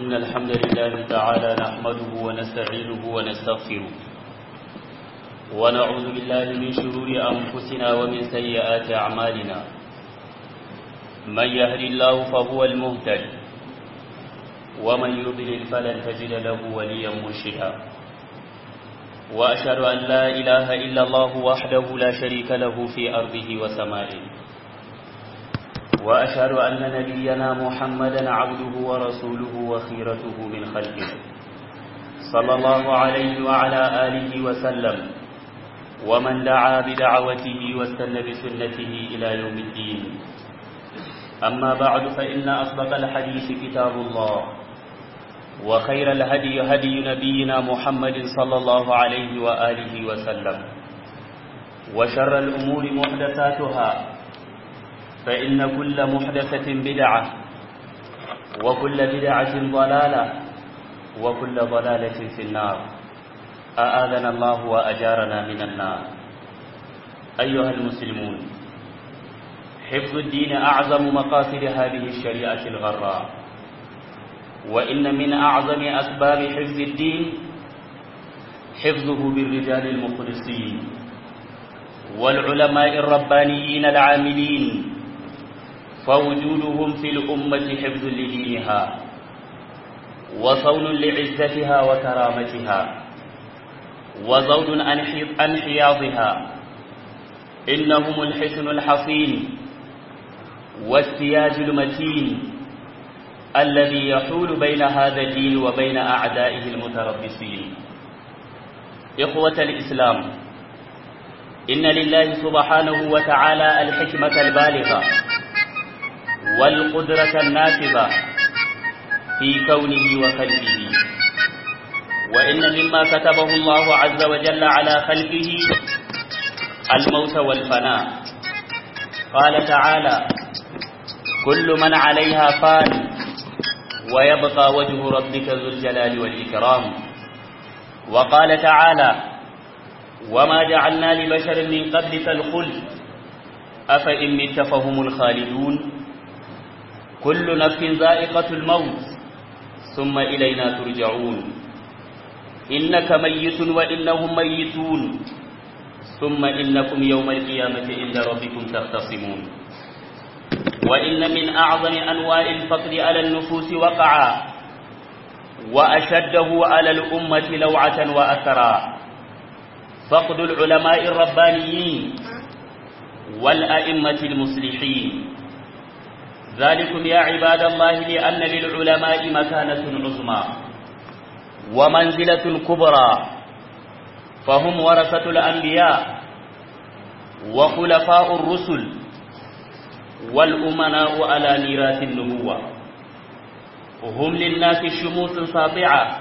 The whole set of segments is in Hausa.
إن الحمد لله تعالى نحمده ونستعينه ونستغفره ونعوذ بالله من شرور أنفسنا ومن سيئات أعمالنا من يهد الله فهو المهتد ومن يضلل فلن تجد له وليا مرشدا وأشهد أن لا إله إلا الله وحده لا شريك له في أرضه وسمائه وأشهد أن نبينا محمدا عبده ورسوله وخيرته من خلقه صلى الله عليه وعلى آله وسلم ومن دعا بدعوته واستنى بسنته إلى يوم الدين أما بعد فإن أصدق الحديث كتاب الله وخير الهدي هدي نبينا محمد صلى الله عليه وآله وسلم وشر الأمور محدثاتها فإن كل محدثة بدعة وكل بدعة ضلالة وكل ضلالة في النار أآذنا الله وأجارنا من النار أيها المسلمون حفظ الدين أعظم مقاصد هذه الشريعة الغراء وإن من أعظم أسباب حفظ الدين حفظه بالرجال المخلصين والعلماء الربانيين العاملين فوجودهم في الأمة حفظ لدينها وصون لعزتها وكرامتها وزود عن حياضها إنهم الحسن الحصين والسياج المتين الذي يحول بين هذا الدين وبين أعدائه المتربصين إخوة الإسلام إن لله سبحانه وتعالى الحكمة البالغة والقدرة النافذة في كونه وخلقه وإن مما كتبه الله عز وجل على خلقه الموت والفناء قال تعالى كل من عليها فان ويبقى وجه ربك ذو الجلال والإكرام وقال تعالى وما جعلنا لبشر من قبلك الخلد أفإن مت فهم الخالدون كل نفس ذائقة الموت ثم إلينا ترجعون إنك ميت وإنهم ميتون ثم إنكم يوم القيامة عند ربكم تختصمون وإن من أعظم أنواع الفقر على النفوس وقعا وأشده على الأمة لوعة وأثرا فقد العلماء الربانيين والأئمة المصلحين ذلكم يا عباد الله لأن للعلماء مكانة عظمى ومنزلة كبرى فهم ورثة الأنبياء وخلفاء الرسل والأمناء على ميراث النبوة هم للناس شموس ساطعة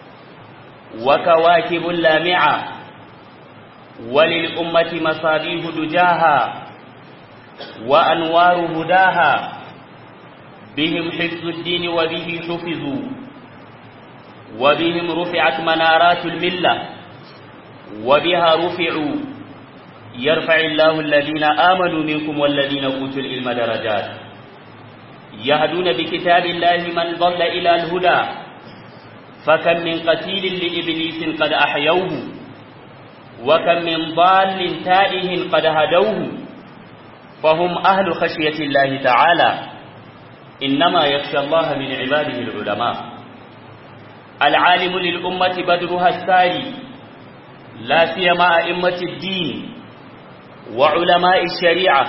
وكواكب لامعة وللأمة مصابيح دجاها وأنوار هداها بهم حفظ الدين وبه حفظوا وبهم رفعت منارات الملة وبها رفعوا يرفع الله الذين آمنوا منكم والذين أوتوا العلم درجات يهدون بكتاب الله من ضل إلى الهدى فكم من قتيل لإبليس قد أحيوه وكم من ضال تائه قد هدوه فهم أهل خشية الله تعالى إنما يخشى الله من عباده العلماء العالم للأمة بدرها الساري لا سيما أئمة الدين وعلماء الشريعة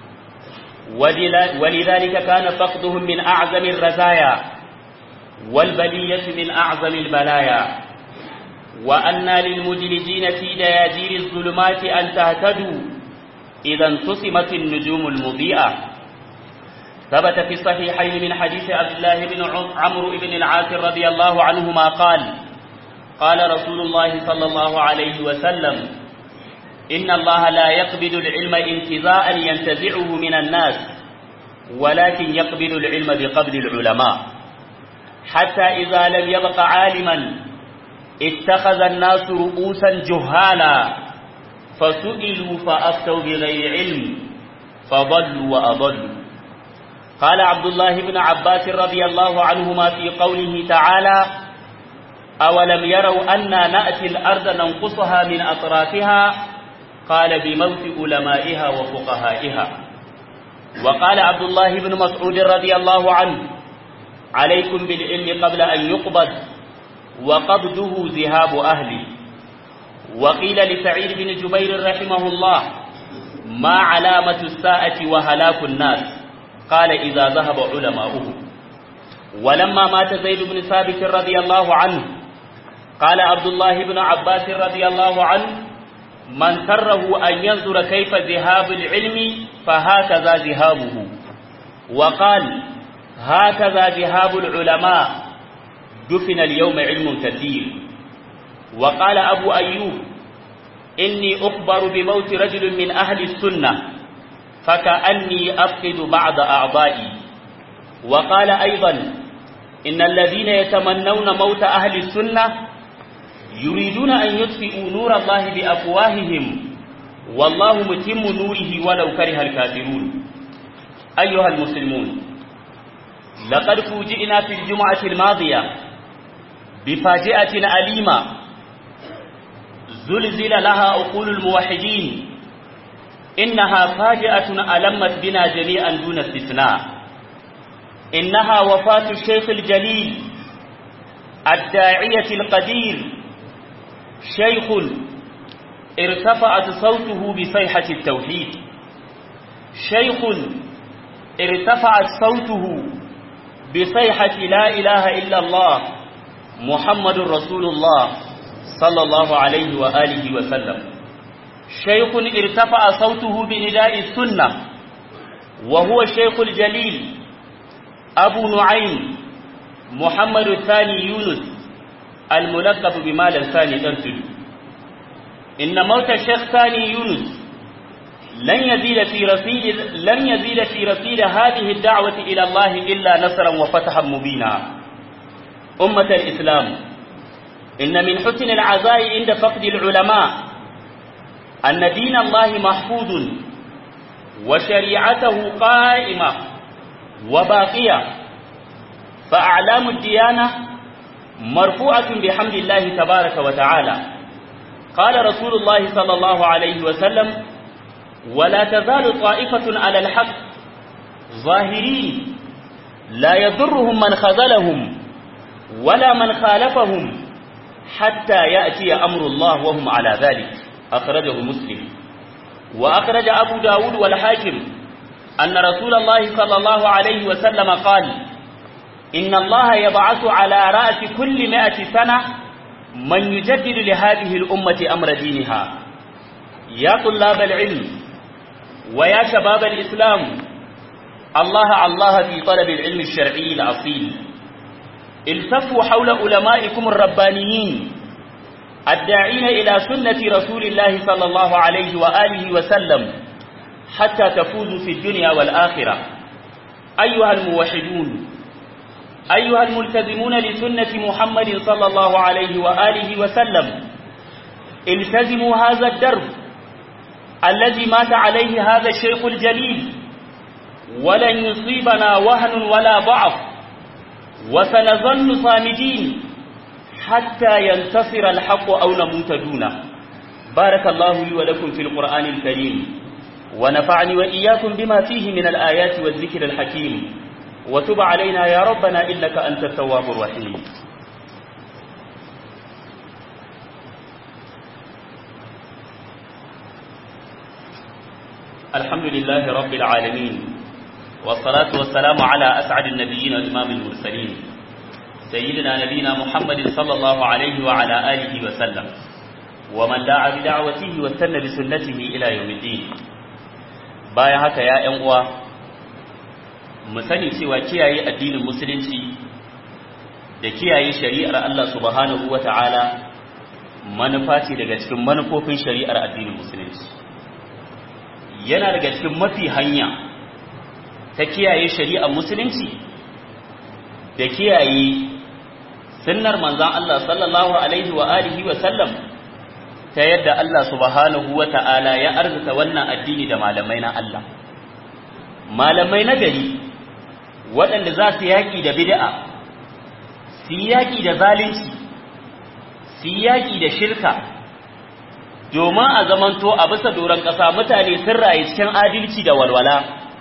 ولذلك كان فقدهم من أعظم الرزايا والبلية من أعظم البلايا وأن للمدلجين في دياجير الظلمات أن تهتدوا إذا انتصمت النجوم المضيئة ثبت في الصحيحين من حديث عبد الله بن عمرو بن العاص رضي الله عنهما قال قال رسول الله صلى الله عليه وسلم إن الله لا يقبض العلم انتزاعا ينتزعه من الناس ولكن يقبض العلم بقبض العلماء حتى إذا لم يبق عالما اتخذ الناس رؤوسا جهالا فسئلوا فأفتوا بغير علم فضلوا وأضلوا قال عبد الله بن عباس رضي الله عنهما في قوله تعالى أولم يروا أنا نأتي الأرض ننقصها من أطرافها قال بموت علمائها وفقهائها وقال عبد الله بن مسعود رضي الله عنه عليكم بالعلم قبل أن يقبض وقبضه ذهاب أهلي وقيل لسعيد بن جبير رحمه الله ما علامة الساعة وهلاك الناس قال إذا ذهب علماؤه ولما مات زيد بن ثابت رضي الله عنه قال عبد الله بن عباس رضي الله عنه من سره أن ينظر كيف ذهاب العلم فهكذا ذهابه وقال هكذا ذهاب العلماء دفن اليوم علم كثير وقال أبو أيوب إني أخبر بموت رجل من أهل السنة فكأني أفقد بعض أعضائي وقال أيضا إن الذين يتمنون موت أهل السنة يريدون أن يطفئوا نور الله بأفواههم والله متم نوره ولو كره الكافرون أيها المسلمون لقد فوجئنا في الجمعة الماضية بفاجئة أليمة زلزل لها عقول الموحدين إنها فاجئة ألمت بنا جميعا دون استثناء إنها وفاة الشيخ الجليل الداعية القدير شيخ ارتفعت صوته بصيحة التوحيد شيخ ارتفعت صوته بصيحة لا إله إلا الله محمد رسول الله صلى الله عليه وآله وسلم شيخ ارتفع صوته بنداء السنة وهو الشيخ الجليل أبو نعيم محمد الثاني يونس الملقب بمال الثاني ترسل إن موت الشيخ ثاني يونس لن يزيد في رصيد لن يزيد في رصيد هذه الدعوة إلى الله إلا نصرا وفتحا مبينا أمة الإسلام إن من حسن العزاء عند فقد العلماء أن دين الله محفوظ وشريعته قائمة وباقية فأعلام الديانة مرفوعة بحمد الله تبارك وتعالى قال رسول الله صلى الله عليه وسلم ولا تزال طائفة على الحق ظاهرين لا يضرهم من خذلهم ولا من خالفهم حتى يأتي أمر الله وهم على ذلك أخرجه مسلم وأخرج أبو داود والحاكم أن رسول الله صلى الله عليه وسلم قال إن الله يبعث على رأس كل مائة سنة من يجدد لهذه الأمة أمر دينها يا طلاب العلم ويا شباب الإسلام الله الله في طلب العلم الشرعي الأصيل التفوا حول علمائكم الربانيين الداعين إلى سنة رسول الله صلى الله عليه وآله وسلم حتى تفوزوا في الدنيا والآخرة أيها الموحدون أيها الملتزمون لسنة محمد صلى الله عليه وآله وسلم التزموا هذا الدرب الذي مات عليه هذا الشيخ الجليل ولن يصيبنا وهن ولا ضعف وسنظل صامدين حتى ينتصر الحق أو نموت دونه بارك الله لي ولكم في القرآن الكريم ونفعني وإياكم بما فيه من الآيات والذكر الحكيم وتب علينا يا ربنا إنك أنت التواب الرحيم الحمد لله رب العالمين والصلاة والسلام على أسعد النبيين وإمام المرسلين سيدنا نبينا محمد صلى الله عليه وعلى آله وسلم ومن دعا بدعوته واستنى بسنته إلى يوم الدين بايا هكا يا أنقوى mu sani cewa kiyaye addinin musulunci da kiyaye shari'ar Allah subhanahu wata'ala manufa ce daga cikin manufofin shari'ar addinin musulunci yana daga cikin mafi hanya ta kiyaye shari'ar musulunci da kiyaye sunnar manzon Allah sallallahu alaihi wa alihi wa sallam ta yadda Allah subhanahu wata'ala ya arzuta wannan addini da malamai na Allah malamai na gari waɗanda za su yaƙi da bid'a su yaƙi da zalunci su yaƙi da shirka domin a zamanto a bisa doron ƙasa mutane sun rayu cikin adalci da walwala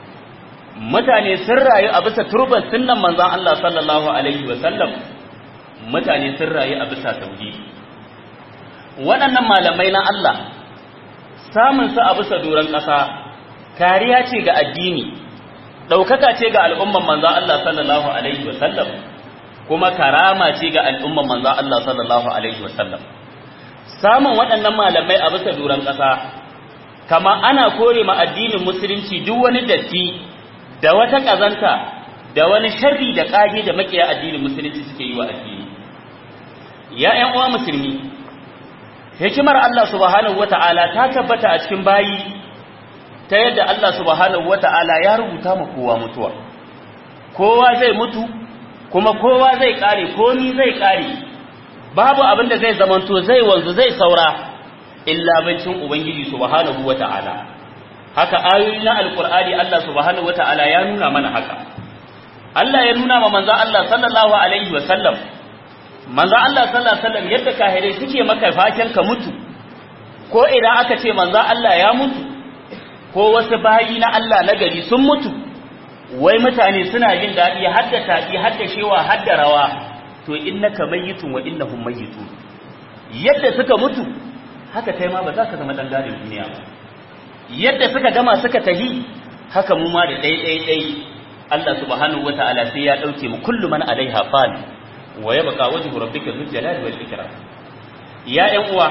mutane sun rayu a bisa turban sunnan manzon Allah sallallahu alaihi wa sallam mutane sun rayu a bisa tauhidi waɗannan malamai na Allah samun su a bisa doron ƙasa kariya ce ga addini ɗaukaka ce ga al'umman manzon Allah sallallahu alaihi wa sallam kuma karama ce ga al'umman manzon Allah sallallahu alaihi wa sallam samun waɗannan malamai a bisa doron ƙasa kama ana kore ma addinin musulunci duk wani datti da wata ƙazanta da wani sharri da ƙage da makiya addinin musulunci suke yi wa addini ya ƴan uwa musulmi hikimar Allah subhanahu wata'ala ta tabbata a cikin bayi ta yadda Allah subhanahu wata'ala ya rubuta ma kowa mutuwa kowa zai mutu kuma kowa zai kare komi zai kare babu abin da zai zamanto zai wanzu zai saura illa bancin ubangiji subhanahu wata'ala haka ayoyi na alqur'ani Allah subhanahu wata'ala ya nuna mana haka Allah ya nuna ma manzo Allah sallallahu alaihi wa sallam manzo Allah sallallahu alaihi wa sallam yadda kahirai suke maka faken ka mutu ko idan aka ce manzo Allah ya mutu ko wasu bayi na Allah na gari sun mutu wai mutane suna jin daɗi hadda taɗi hadda shewa hadda rawa to innaka mayyitun wa innahum mayyitun yadda suka mutu haka kai ma ba za ka zama dan gadin duniya ba yadda suka gama suka tahi haka mu ma da dai dai dai Allah subhanahu wataala sai ya dauke mu kullu man alaiha fan wa yabqa wajhu rabbika dhul jalali wal ikram ya ƴan uwa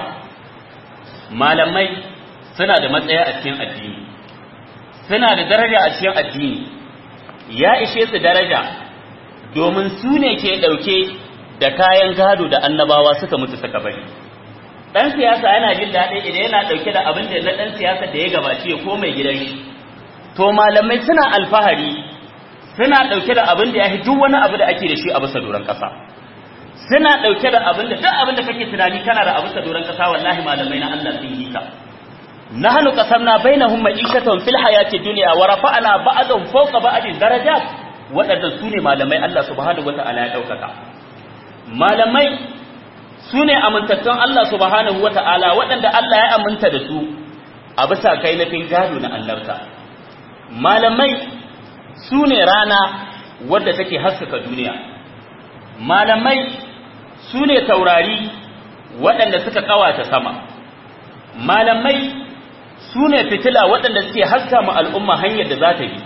malamai suna da matsaya a cikin addini suna da daraja a cikin addini ya ishe su daraja domin su ne ke ɗauke da kayan gado da annabawa suka mutu suka bari ɗan siyasa yana jin daɗi idan yana ɗauke da abin da na ɗan siyasa da ya gabace ya ko mai gidan shi to malamai suna alfahari suna ɗauke da abin da ya fi duk wani abu da ake da shi a bisa doron ƙasa suna ɗauke da abin da duk abin da kake tunani kana da a bisa doron ƙasa wallahi malamai na Allah sun yi ka nahnu qasamna bainahum ma'ishatan fil hayati dunya wa rafa'na ba'dahum fawqa ba'din darajat waɗannan su ne malamai Allah subhanahu wata'ala ya ɗaukaka malamai su ne amintattun Allah subhanahu wata'ala waɗanda Allah ya aminta da su a bisa kai na gado na annabta malamai su ne rana wadda take haskaka duniya malamai su ne taurari waɗanda suka ƙawata sama malamai su ne fitila waɗanda suke haska ma al'umma hanyar da za ta bi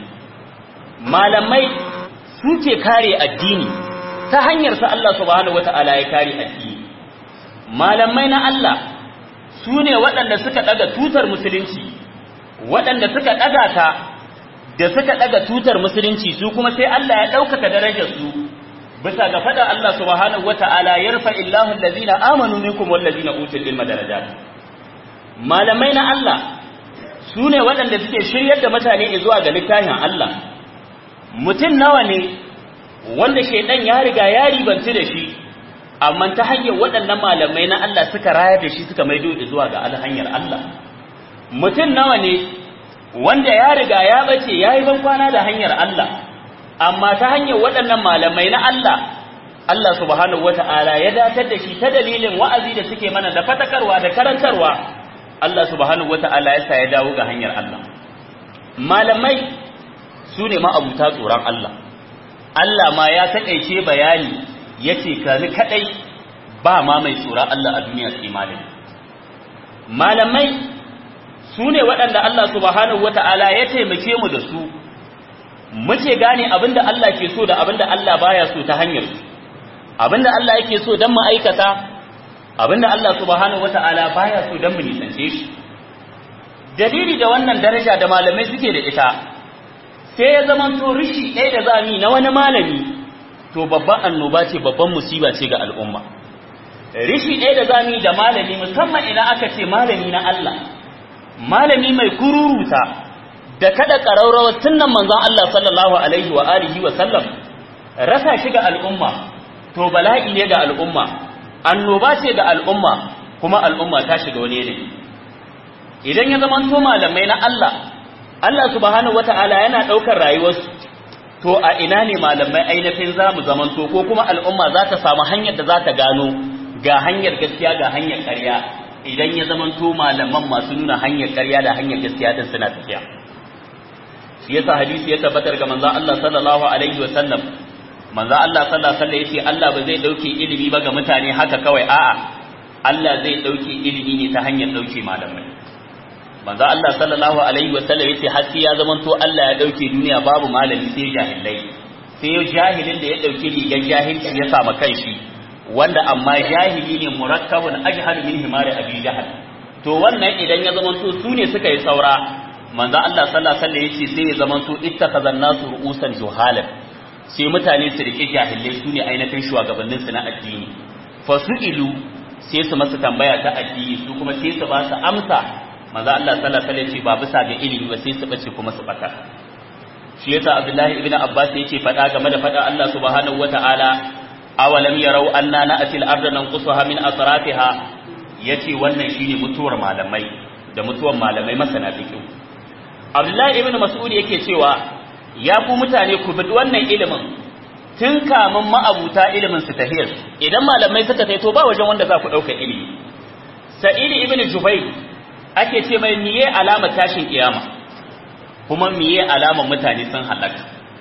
malamai suke kare addini ta hanyar sa Allah subhanahu wata'ala ya kare addini malamai na Allah su ne waɗanda suka ɗaga tutar musulunci waɗanda suka ɗaga ta da suka ɗaga tutar musulunci su kuma sai Allah ya ɗaukaka darajar su bisa ga faɗa Allah subhanahu wata'ala ya rufa illahu allazina amanu minkum wallazina utul ilma darajat malamai na Allah su ne waɗanda suke shiryar da mutane zuwa ga littafin Allah mutum nawa ne wanda shaidan ya riga ya ribanci da shi amma ta hanyar waɗannan malamai na Allah suka rayar da shi suka maido da zuwa ga hanyar Allah mutum nawa ne wanda ya riga ya bace ya yi ban kwana da hanyar Allah amma ta hanyar waɗannan malamai na Allah Allah subhanahu wata'ala ya datar da shi ta dalilin wa'azi da suke mana da fatakarwa da karantarwa Allah subhanahu wata'ala ya sa ya dawo ga hanyar Allah malamai su ne ma'abuta tsoron Allah Allah ma ya taƙaice bayani ya ce kani kaɗai ba ma mai tsoron Allah a duniya sai malami malamai su ne waɗanda Allah subhanahu wata'ala ya taimake mu da su muke gane abinda Allah ke so da abinda Allah baya so ta hanyar su abinda Allah yake so don mu aikata abinda Allah subhanahu wata'ala baya so don mu nisance shi dalili da wannan daraja da malamai suke da ita sai ya zama to rishi ɗaya da zami na wani malami to babban annoba ce babban musiba ce ga al'umma rishi ɗaya da zami da malami musamman idan aka ce malami na Allah malami mai kururuta da kada ƙararrawar sunan manzon Allah sallallahu alaihi wa alihi wa sallam rasa shi ga al'umma to bala'i ne ga al'umma annoba ce ga al'umma kuma al'umma ta shiga wani yanayi idan ya zama to malamai na Allah Allah subhanahu wata'ala yana ɗaukar rayuwarsu to a ina ne malamai ainihin za mu zamanto ko kuma al'umma za ta samu hanyar da za ta gano ga hanyar gaskiya ga hanyar ƙarya idan ya zamanto malaman masu nuna hanyar ƙarya da hanyar gaskiya din suna tafiya shi yasa hadisi ya tabbatar ga manzon Allah sallallahu alaihi wa sallam manzon Allah sallallahu alaihi wa sallam yace Allah ba zai dauke ilimi ba ga mutane haka kawai a'a Allah zai dauke ilimi ne ta hanyar dauke malamai manzo Allah sallallahu alaihi wa sallam yace har sai ya zamanto Allah ya dauke duniya babu malami sai jahilai sai jahilin da ya dauki rigar jahilci ya sama kanshi wanda amma jahili ne murakkabun ajhal min himari abi jahal to wannan idan ya zamanto su ne suka yi saura manzo Allah sallallahu alaihi wa sallam yace sai ya zamanto ittakhazan nasu ru'usan juhalan sai mutane su rike jahilai su ne ainihin shugabannin su na addini fasu'ilu sai su masa tambaya ta addini su kuma sai su ba su amsa manzo Allah sallallahu alaihi wasallam ba bisa ga ilimi ba sai su bace kuma su bata shi yasa Abdullahi ibn Abbas yake faɗa game da faɗa Allah subhanahu wata'ala awalam yarau anna na'til arda nanqusuha min atrafiha yace wannan shine mutuwar malamai da mutuwar malamai masana fiqh Abdullahi ibn Mas'ud yake cewa ya ku mutane ku bi wannan ilimin tun kamun ma'abuta ilimin su tahiyar idan malamai suka tai to ba wajen wanda za ku ɗauka ilimi Sa'id ibn Jubayr ake ce mai miye alamar tashin kiyama kuma miye alamar mutane sun halaka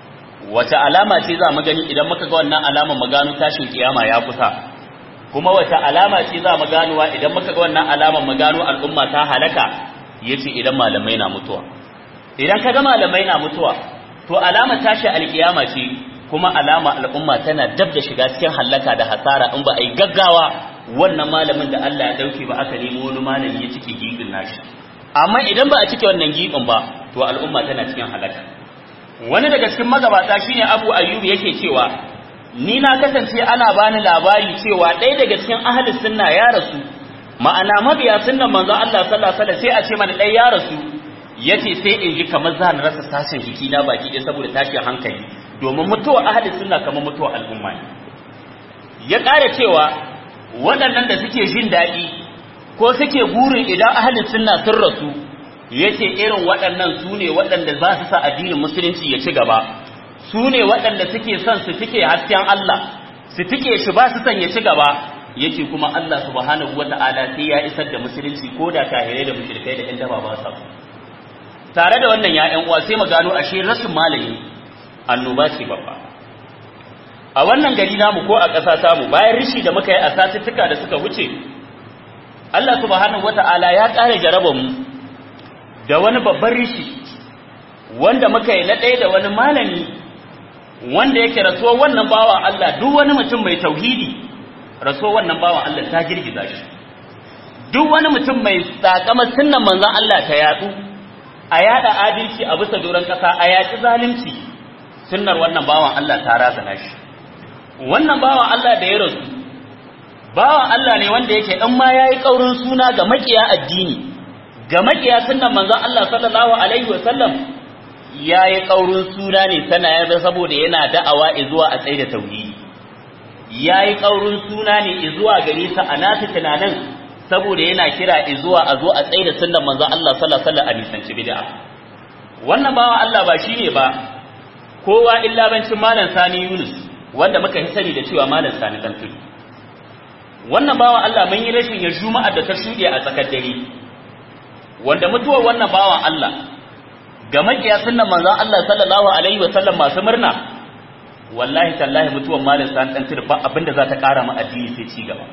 wata alama ce za mu gani idan muka ga wannan alamar mu gano tashin kiyama ya kusa kuma wata alama ce za mu ganuwa idan muka ga wannan alamar mu gano al'umma ta halaka yace idan malamai na mutuwa idan ka ga malamai na mutuwa to alama tashi alkiyama ce kuma alama al'umma tana dab da shiga cikin halaka da hasara in ba a yi gaggawa wannan malamin da Allah ya dauke ba aka nemo wani malami ya cike gibin nashi amma idan ba a cike wannan gibin ba to al'umma tana cikin halaka wani daga cikin magabata shine Abu Ayyub yake cewa ni na kasance ana bani labari cewa ɗaya daga cikin ahli sunna ya rasu ma'ana mabiya sunnan manzo Allah sallallahu alaihi wasallam sai a ce mana ɗaya ya rasu yace sai in ji kamar zan rasa sashen jiki na baki ɗaya saboda tashin hankali domin mutuwa ahli sunna kamar mutuwa al'umma ne ya ƙara cewa waɗannan da suke jin daɗi ko suke burin idan ahli sunna sun rasu yace irin waɗannan su ne waɗanda za su sa addinin musulunci ya ci gaba su ne waɗanda suke son su tike hasken Allah su tike shi ba su son ya ci gaba yake kuma Allah subhanahu wata'ala sai ya isar da musulunci ko da kahirai da mushrikai da ƴan daba ba sa tare da wannan ya uwa sai mu gano ashe rashin malami annoba ce babba a wannan gari namu ko a ƙasa tamu bayan rishi da muka yi a satuttuka da suka wuce Allah subhanahu wata'ala ya ƙara jaraba mu da wani babban rishi wanda muka yi na ɗaya da wani malami wanda yake rasuwar wannan bawa Allah duk wani mutum mai tauhidi rasuwar wannan bawa Allah ta girgiza shi duk wani mutum mai tsakamar sunnan manzon Allah ta yatsu a yada adalci a bisa doron ƙasa a yaƙi zalunci sunnar wannan bawan Allah ta razana shi wannan bawan Allah da ya rasu bawan Allah ne wanda yake in ma yayi kaurin suna ga makiya addini ga makiya sunnan manzon Allah sallallahu alaihi wa sallam yayi kaurin suna ne sana ya saboda yana da'awa zuwa a tsaye da tauhidi yayi kaurin suna ne zuwa gare sa a nasu tunanin saboda yana kira zuwa a zo a tsaye da sunnan manzon Allah sallallahu alaihi wa sallam a nisanci bid'a wannan bawan Allah ba shine ba kowa illa bancin malam Sani Yunus wanda muka yi sani da cewa malam Sani dan tudu wannan bawan Allah mun yi rashin ya juma'a da ta shuɗe a tsakar dare wanda mutuwar wannan bawan Allah ga makiya sunnan manzon Allah sallallahu alaihi wa sallam masu murna wallahi tallahi mutuwar malam Sani dan tudu ba abinda za ta ƙara mu addini sai ci gaba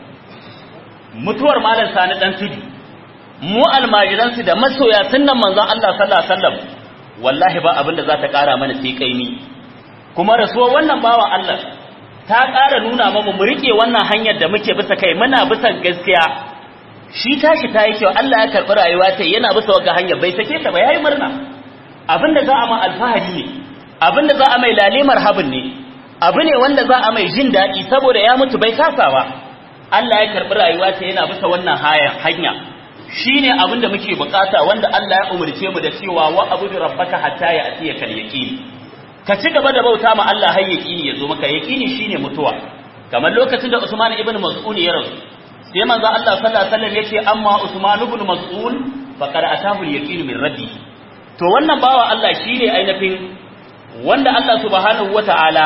mutuwar malam Sani dan tudu mu almajiransu da masoya sunnan manzon Allah sallallahu alaihi wa sallam wallahi ba abin da za ta ƙara mana sai kaimi kuma rasuwar wannan bawa Allah ta ƙara nuna mamu mu riƙe wannan hanyar da muke bisa kai muna bisa gaskiya shi tashi ta yi kyau Allah ya karɓi rayuwa ta yana bisa wagga hanyar bai sake ta ba yayi murna abin da za a ma alfahari ne abin da za a mai lalimar habin ne abu ne wanda za a mai jin daɗi saboda ya mutu bai kasa ba Allah ya karɓi rayuwa ta yana bisa wannan hanya shi ne abin da muke bukata wanda Allah ya umarce mu da cewa wa abu da rabbaka hatta ya atiya kal yaqin ka ci gaba da bauta ma Allah har yaqini ya zo maka yaqini shine mutuwa kamar lokacin da Usman ibn Mas'ud ya rasu sai manzo Allah sallallahu alaihi wasallam yace amma Usman ibn Mas'ud faqad atahu al yaqin min rabbi to wannan bawa Allah shine ainihin wanda Allah subhanahu wata'ala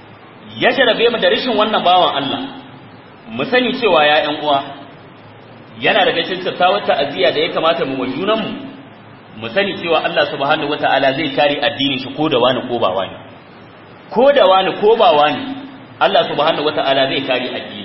ya jarabe mu da rashin wannan bawan Allah mu sani cewa ya ƴan uwa yana daga cikin tattawar ta'aziyya da ya kamata mu wajunan mu mu sani cewa Allah subhanahu wata'ala zai kare addinin shi ko da wani ko ba wani ko da wani ko ba wani Allah subhanahu wata'ala zai kare addini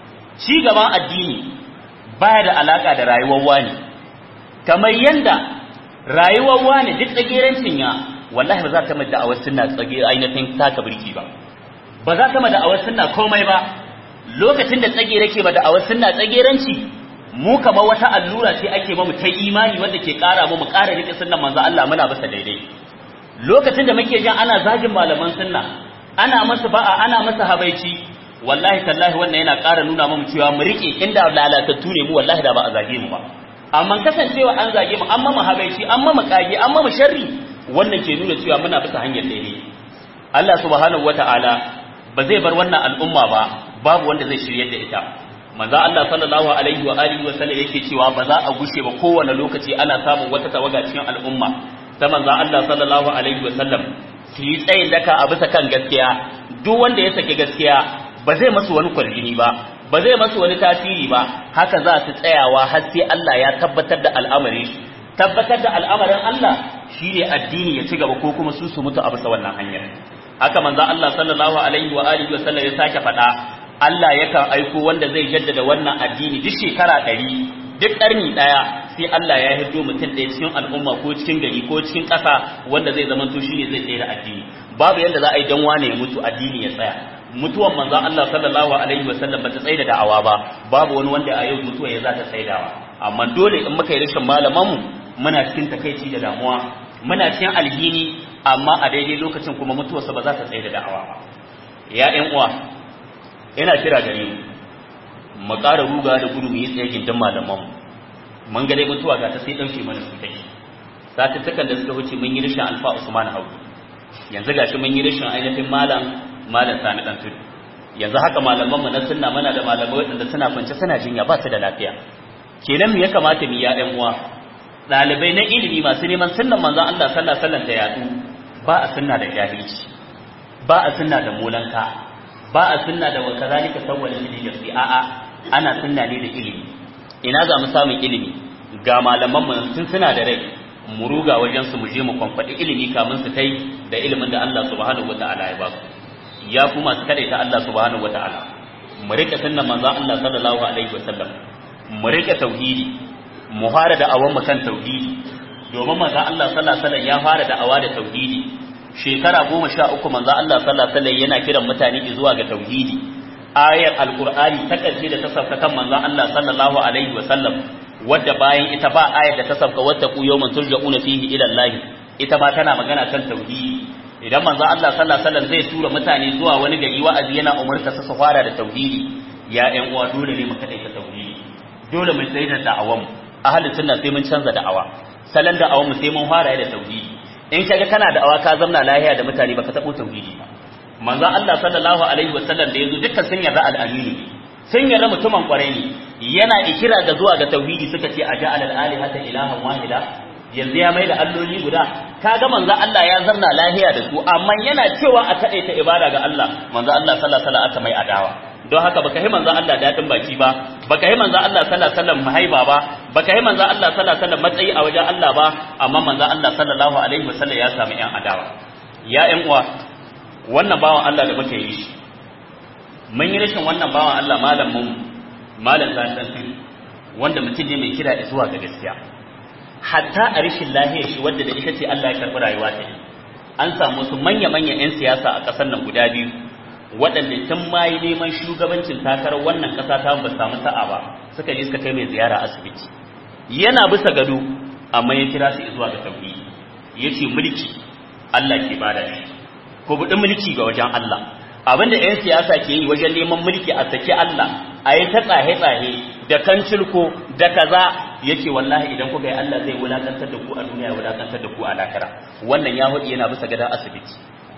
ci gaban addini baya da alaka da rayuwar wani kamar yanda rayuwar wani duk tsagerancin ya wallahi ba za ta mada awar sunna tsage ainihin taka birki ba ba za ta mada awar sunna komai ba lokacin da tsage rake ba da awar sunna tsageranci mu kamar wata allura ce ake mamu ta imani wanda ke kara mu mu kara rike sunnan manzo Allah muna bisa daidai lokacin da muke jin ana zagin malaman sunna ana masa ba'a ana masa habaici wallahi tallahi wannan yana ƙara nuna mu cewa mu rike inda lalatattu ne mu wallahi da ba a zage mu ba amma kasancewa an zage mu an mama habaici an mama kage an mama sharri wannan ke nuna cewa muna bisa hanyar daidai Allah subhanahu wata'ala ba zai bar wannan al'umma ba babu wanda zai shiryar da ita manzo Allah sallallahu alaihi wa alihi wa sallam yake cewa ba za a gushe ba kowane lokaci ana samun wata tawaga cikin al'umma ta manzo Allah sallallahu alaihi wa sallam su yi tsayin daka a bisa kan gaskiya duk wanda ya saki gaskiya ba zai masu wani kwarjini ba ba zai masu wani tasiri ba haka za su tsayawa har sai Allah ya tabbatar da al'amarin shi tabbatar da al'amarin Allah shine addini ya ci gaba ko kuma su su mutu a bisa wannan hanyar haka manzo Allah sallallahu alaihi wa alihi wa sallam ya sake faɗa Allah yakan aiko wanda zai jaddada wannan addini duk shekara ɗari duk ƙarni ɗaya sai Allah ya hiddo mutum ɗaya cikin al'umma ko cikin gari ko cikin ƙasa wanda zai zama to shine zai tsaye da addini babu yadda za a yi dan wane ya mutu addini ya tsaya mutuwan manzon Allah sallallahu alaihi wa sallam bata tsaye da da'awa ba babu wani wanda a yau mutuwa ya za ta tsaidawa amma dole in muka yi rashin malamanmu muna cikin takaici da damuwa muna cikin alhini amma a daidai lokacin kuma mutuwarsa ba za ta tsaye da da'awa ba ya ƴan uwa ina kira gare mu mu ƙara ruga da gudu mu yi tsaye gindin malamanmu mun ga dai mutuwa ga ta sai ɗauke mana su take satuttukan da suka wuce mun yi rashin alfa usman hauki yanzu gashi mun yi rashin ainihin malam malam sani dan tudu yanzu haka malaman mu na sunna muna da malamai waɗanda suna kwance suna jinya ba su da lafiya kenan me ya kamata mu ya ɗan uwa ɗalibai na ilimi masu neman sunnan manzon Allah sallallahu alaihi wasallam ta yadu ba a sunna da jahilci ba a sunna da molanka ba a sunna da wa kazalika sawwala lil jasi a'a ana sunna ne da ilimi ina za mu samu ilimi ga malaman mu sun suna da rai mu ruga wajen su mu je mu kwamfadi ilimi kamun su kai da ilimin da Allah subhanahu wataala ya ba su ya ku masu kadaita Allah subhanahu wataala mu rike sunnan manzon Allah sallallahu alaihi wasallam mu rike tauhidi mu fara da awan mu kan tauhidi domin manzon Allah sallallahu alaihi wasallam ya fara da awa da tauhidi shekara goma sha uku manzon Allah sallallahu alaihi wasallam yana kiran mutane zuwa ga tauhidi ayar alqur'ani ta karshe da ta sauka kan manzon Allah sallallahu alaihi wasallam wadda bayan ita ba ayar da ta sauka wadda ku yawman turja'una fihi ila Allah ita ma tana magana kan tauhidi idan manzo Allah sallallahu alaihi wasallam zai tura mutane zuwa wani gari wa'azi yana umarta su fara da tauhidi ya ƴan uwa dole ne mu kadai ta tauhidi dole mu tsaye da da'awan ahli sunna sai mun canza da'awa salan da'awan mu sai mun fara da tauhidi in kaga kana da'awa ka zamna lahiya da mutane baka tabo tauhidi ba manzo Allah sallallahu alaihi wasallam da yazo dukkan sun yarda al-aminu sun yarda mutumin kwarai ne yana ikira ga zuwa ga tauhidi suka ce aja'al al-alihata ilahan wahida yanzu ya mai da alloli guda kaga manzo Allah ya zarna lahiya da su amma yana cewa a kade ta ibada ga Allah manzo Allah sallallahu alaihi wasallam aka mai adawa don haka baka yi manzo Allah dadin baki ba baka yi manzo Allah sallallahu alaihi wasallam mahaiba ba baka yi manzo Allah sallallahu alaihi wasallam matsayi a wajen Allah ba amma manzo Allah sallallahu alaihi wasallam ya samu yan adawa ya yan uwa wannan bawan Allah da muke yi shi mun yi rashin wannan bawan Allah malamin malam zan wanda mutum ne mai kira zuwa ga gaskiya hatta a rishin lahiyar shi wadda da ita ce Allah ya karɓi rayuwa ta an samu su manya-manyan 'yan siyasa a ƙasar nan guda biyu waɗanda tun ma yi neman shugabancin takarar wannan ƙasa ta ba samu sa'a ba suka je suka kai mai ziyara asibiti yana bisa gado amma ya kira su zuwa ga tauhidi ya ce mulki Allah ke bada shi ko buɗi mulki ga wajen Allah abinda 'yan siyasa ke yi wajen neman mulki a saki Allah a yi ta tsahe-tsahe da kancilko da kaza yake wallahi idan kuka yi Allah zai wulakantar da ku a duniya wulakantar da ku a lakara wannan ya hudu yana bisa gada asibiti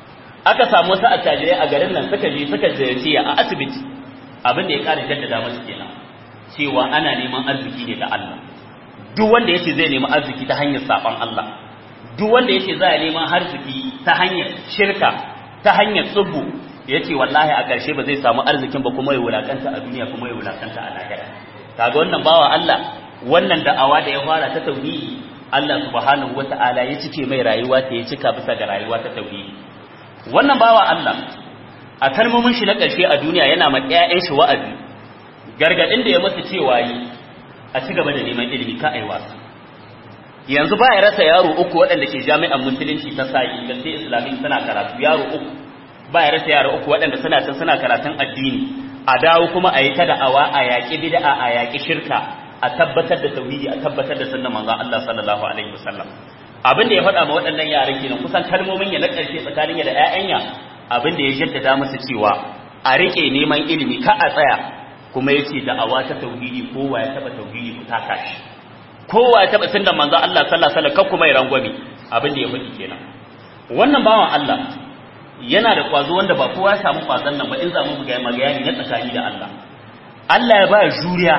aka samu wasu attajirai a garin nan suka je suka ziyarci a asibiti abin da ya kara jaddada musu kenan cewa ana neman arziki ne da Allah duk wanda yace zai nemi arziki ta hanyar saban Allah duk wanda yace za ya neman arziki ta hanyar shirka ta hanyar tsubbu yace wallahi a ƙarshe ba zai samu arzikin ba kuma ya wulakanta a duniya kuma ya wulakanta a lahira kaga wannan bawa Allah wannan da'awa da ya fara ta tauhidi Allah subhanahu wata'ala ya cike mai rayuwa ta ya cika bisa ga rayuwa ta tauhidi wannan bawa Allah a kalmomin shi na ƙarshe a duniya yana ma ƴaƴan shi wa'azi gargadin da ya masa cewa yi a ci gaba da neman ilimi ka ai wasa yanzu ba ya rasa yaro uku waɗanda ke jami'an musulunci ta sa'i da sai islami suna karatu yaro uku ba ya rasa yaro uku waɗanda suna can suna karatun addini a dawo kuma a yi ta da'awa a yaƙi bid'a a yaƙi shirka a tabbatar da tauhidi a tabbatar da sunnan manzon Allah sallallahu alaihi wasallam abin da ya faɗa ma waɗannan yaran kenan kusan kalmomin ya na ƙarshe tsakanin ya da ƴaƴanya abin da ya jaddada masa cewa a rike neman ilimi ka a tsaya kuma yace da'awa ta tauhidi kowa ya taba tauhidi ku taka shi kowa ya taba sunnan manzon Allah sallallahu alaihi wasallam kuma ya rangwame abin da ya faɗi kenan wannan bawan Allah yana da kwazo wanda ba kowa ya samu kwazon nan ba in za mu buga magayani na tsakani da Allah Allah ya ba juriya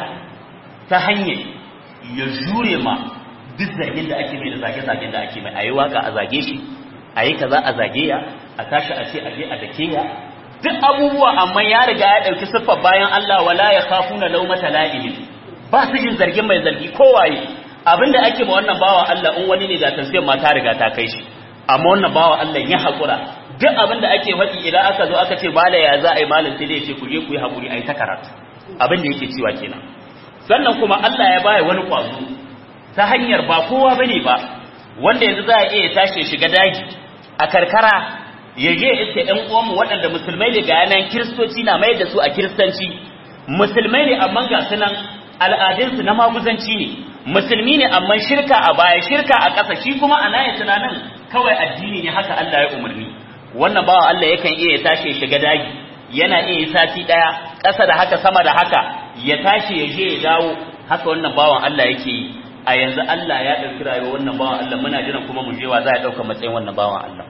ta hanyar ya jure ma duk zargin da ake mai da zage-zagen da ake mai a yi waka a zage shi a yi kaza a zage ya a tashi a ce a je a dake ya duk abubuwa amma ya riga ya ɗauki siffar bayan Allah wala ya kafu na laumata la'ili ba su jin zargin mai zargi kowaye abinda ake ma wannan bawa Allah in wani ne da tafiyar ma ta riga ta kai shi amma wannan bawa Allah ya haƙura duk abinda ake faɗi idan aka zo aka ce mala ya za a yi malam sai dai ya ce ku je ku yi haƙuri a yi ta karatu abin da yake cewa kenan sannan kuma Allah ya baya wani kwazo ta hanyar ba kowa bane ba wanda yanzu za a iya tashi shiga daji a karkara ya je iske ɗan uwanmu waɗanda musulmai ne ga yanan kiristoci na mai da su a kiristanci musulmai ne amma ga sunan al'adunsu na maguzanci ne musulmi ne amma shirka a baya shirka a ƙasa shi kuma a nayin tunanin kawai addini ne haka Allah ya umarni wannan bawa Allah yakan iya tashi shiga daji yana iya sati ɗaya ƙasa da haka sama da haka ya tashi ya je ya dawo haka wannan bawan Allah yake yi a yanzu Allah ya ɗauki rayuwar wannan bawan Allah muna jiran kuma mu je wa za a ɗauka matsayin wannan bawan Allah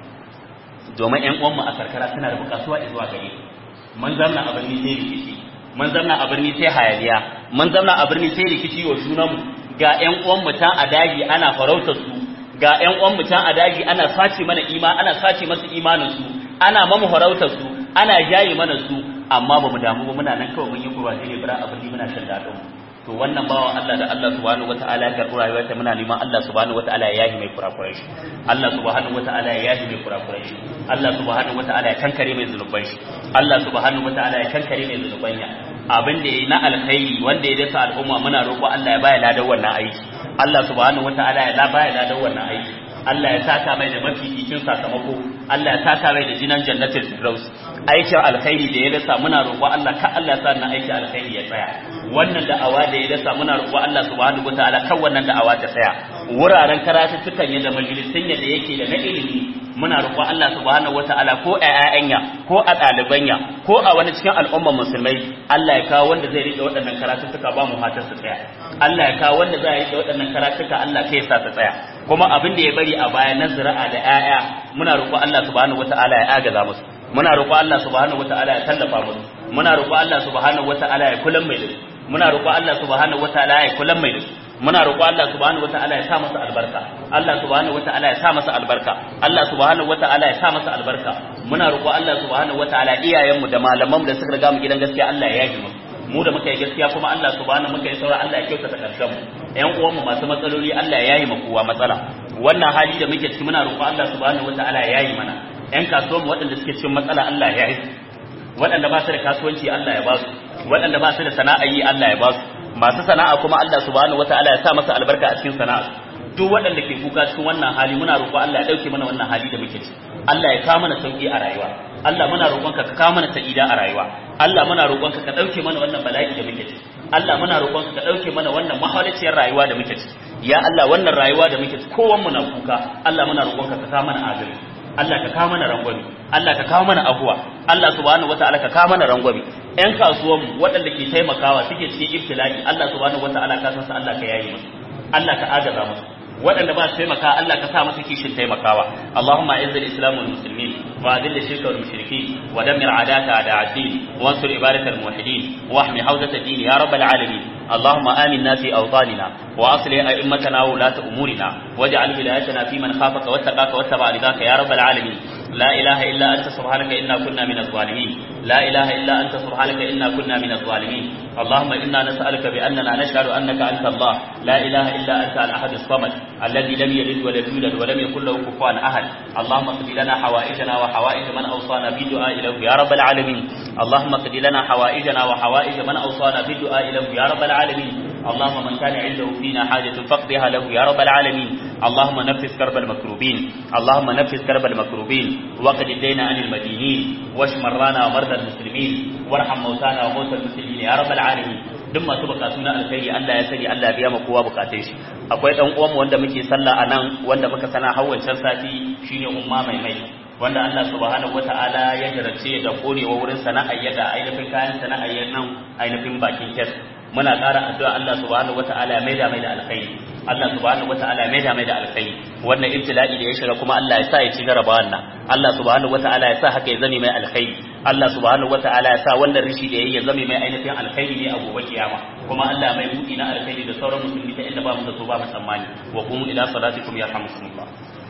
domin ƴan uwanmu a karkara suna da buƙatuwa zuwa gare mun zamna a birni sai rikici mun zamna a birni sai hayaniya mun zamna a birni sai rikici wa junanmu ga ƴan uwanmu can a daji ana farautar su ga ƴan uwanmu can a daji ana sace mana ima ana sace masu imanin su ana mamu farautar su ana jaye mana su amma ba mu damu ba muna nan kawai mun yi kurwa ne bara a birni muna shan daɗin to wannan bawa Allah da Allah subhanahu wataala ya karɓi rayuwarsa muna neman Allah subhanahu wataala ya yahi mai kurakurai shi Allah subhanahu wataala ya yahi mai kurakurai shi Allah subhanahu wataala ya kankare mai zunuban shi Allah subhanahu wataala ya kankare mai zunuban ya abin da yayi na alkhairi wanda ya dasa al'umma muna roƙo Allah ya baya ladan wannan aiki Allah subhanahu wataala ya baya ladan wannan aiki Allah ya saka mai da mafificin sakamako Allah ya saka mai da jinan jannatul firdaus aikin alkhairi da ya dasa muna roƙo Allah ka Allah ya sa na aikin alkhairi ya tsaya wannan da'awa da ya dasa muna roƙo Allah subhanahu wataala kan wannan da'awa ta tsaya wuraren karatuttukan yadda majalisun yadda yake da na ilimi muna roƙo Allah subhanahu wataala ko a ƴaƴanya ko a ɗalibanya ko a wani cikin al'ummar musulmai Allah ya kawo wanda zai rike waɗannan karatuttuka ba mu fatan su tsaya Allah ya kawo wanda zai rike waɗannan karatuttuka Allah kai sa su tsaya kuma abin da ya bari a baya na zira'a da ƴaƴa muna roƙo Allah subhanahu wataala ya agaza musu muna roƙo Allah subhanahu wataala ya tallafa musu muna roƙo Allah subhanahu wataala ya kullum mai dasu muna roƙo Allah subhanahu wataala ya kullum mai dasu muna roƙo Allah subhanahu wataala ya sa masa albarka Allah subhanahu wataala ya sa masa albarka Allah subhanahu wataala ya sa masa albarka muna roƙo Allah subhanahu wataala iyayenmu da malamanmu da suka riga mu gidan gaskiya Allah ya yaji mu mu da muka yi gaskiya kuma Allah subhanahu muka yi saura Allah ya kyautata karshen mu ƴan uwanmu masu matsaloli Allah ya yayi mu kowa matsala wannan hali da muke ciki muna roƙo Allah subhanahu wataala ya yayi mana ƴan kasuwanmu waɗanda suke cikin matsala Allah ya yayi waɗanda ba su da kasuwanci Allah ya ba su waɗanda ba su da sana'a yi Allah ya ba su masu sana'a kuma Allah subhanahu wataala ya sa masa albarka a cikin sana'a duk waɗanda ke kuka cikin wannan hali muna roƙo Allah ya ɗauke mana wannan hali da muke ci Allah ya kawo mana sauƙi a rayuwa Allah muna roƙonka ka kawo mana sa'ida a rayuwa Allah muna roƙonka ka ɗauke mana wannan bala'i da muke ci Allah muna roƙonka ka ɗauke mana wannan mahaliciyar rayuwa da muke ci ya Allah wannan rayuwa da muke ci kowanmu na kuka Allah muna roƙonka ka kawo mana adalci Allah ka kawo mana rangwami Allah ka kawo mana afuwa Allah subhanahu wataala ka kawo mana rangwami ƴan kasuwanmu waɗanda ke taimakawa suke cikin ibtila'i Allah subhanahu wataala ka san su Allah ka yayi musu Allah ka agaza musu waɗanda ba su taimaka Allah ka sa masa kishin taimakawa Allahumma izz al-islam wal muslimin wa adil shirka wal mushrikeen wa dammir a'daka a'da ad-din wa ansur ibadak al-muwahhidin wa ahmi hawzat ad-din ya rabbal alamin اللهم آمنا في أوطاننا وأصلح أئمتنا وولاة أمورنا واجعل ولايتنا في من خافك واتقاك واتبع رضاك يا رب العالمين لا إله إلا أنت سبحانك إنا كنا من الظالمين لا إله إلا أنت سبحانك إنا كنا من الظالمين اللهم إنا نسألك بأننا نشهد أنك أنت الله لا إله إلا أنت الأحد الصمد الذي لم يلد ولم يولد ولم يكن له كفوا أحد اللهم اقض لنا حوائجنا وحوائج من أوصانا بالدعاء له يا رب العالمين اللهم اقض لنا حوائجنا وحوائج من أوصانا بالدعاء له يا رب العالمين اللهم من كان عنده فينا حاجة فاقضها له يا رب العالمين اللهم نفس كرب المكروبين اللهم نفس كرب المكروبين وقد الدين عن المدينين واشف مرضانا ومرضى المسلمين وارحم موتانا وموتى المسلمين يا رب العالمين duk masu bukatu na alkhairi Allah ya sani Allah ya biya ma kowa bukatun shi akwai dan uwanmu wanda muke sallah a nan wanda muka sana hawancan sati shine umma mai mai wanda Allah subhanahu wata'ala ya jarabce da korewa wurin sana'ar yada ainihin kayan sana'ar nan ainihin bakin kes muna ƙara addu'a Allah subhanahu wata'ala ya maida mai da alkhairi Allah subhanahu wata'ala ya maida mai da alkhairi wannan ibtila'i da ya shiga kuma Allah ya sa ya ci jaraba wannan Allah subhanahu wata'ala ya sa haka ya zame mai alkhairi Allah subhanahu wata'ala ya sa wannan rishi da yayi ya zame mai ainihin alkhairi ne a gobe kiyama kuma Allah mai buɗi na alkhairi da sauran musulmi ta inda ba mu da so ba mu tsammani wa qumu ila salatikum yarhamukumullah